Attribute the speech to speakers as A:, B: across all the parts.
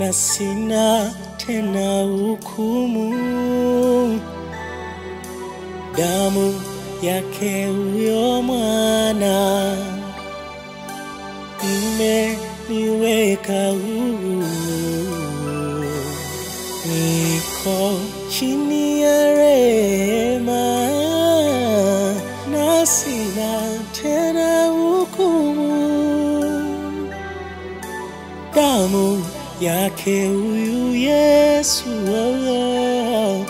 A: na sina tena hukumu. Damu yake huyo mwana imeniweka huru, niko chini ya rehema na sina tena hukumu. Damu yake huyu Yesu oh,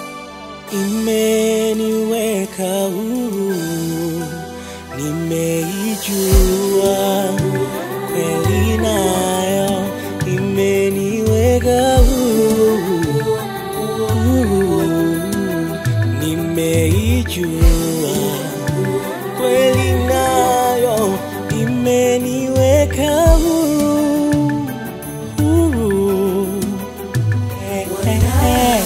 A: imeniweka huru, nimeijua kweli, nayo imeniweka huru, huru. nimeijua kweli, nayo imeniweka huru, huru. Eh, eh, eh.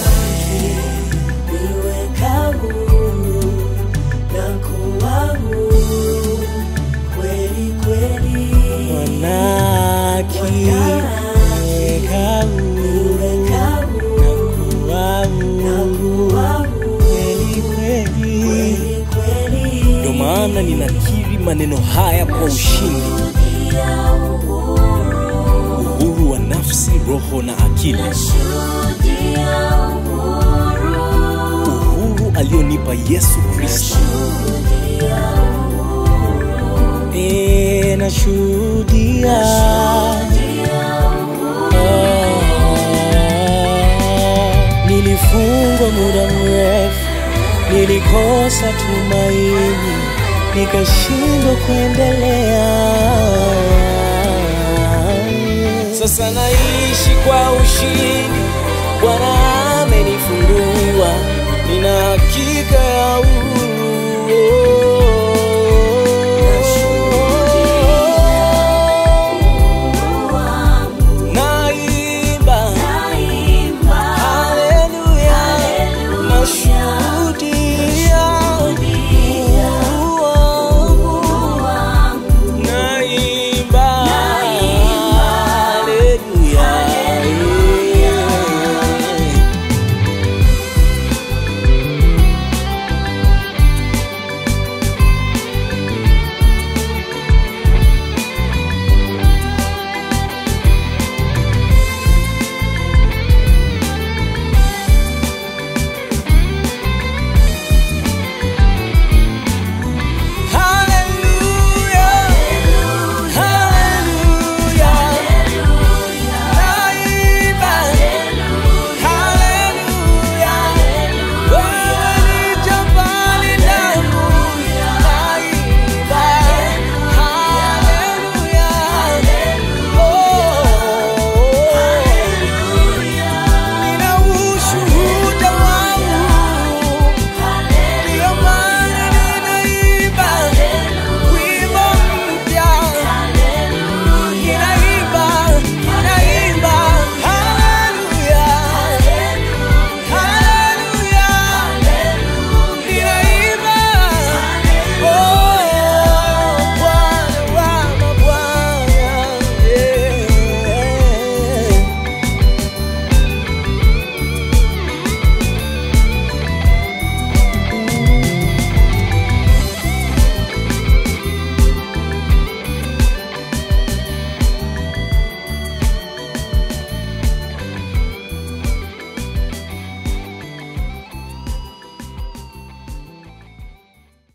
B: niweka huru na kuwa huru kweli kweli.
A: Mwanaki niweka huru
B: Niweka huru
A: na kuwa
B: na
A: huru
B: kuwa huru
A: kweli kweli.
B: kweli kweli.
A: Ndio maana ninakiri maneno haya kwa ushindi,
B: Shuhudia uhuru,
A: uhuru wa nafsi, roho na akili,
B: shuhudia uhuru,
A: uhuru alionipa Yesu Kristo.
B: shuhudia uhuru,
A: E, nashuhudia Ah, nilifungwa muda mrefu, nilikosa tumaini, nikashindwa kuendelea. Sasa naishi kwa ushindi, Bwana amenifungua, nina hakika ya uhuru.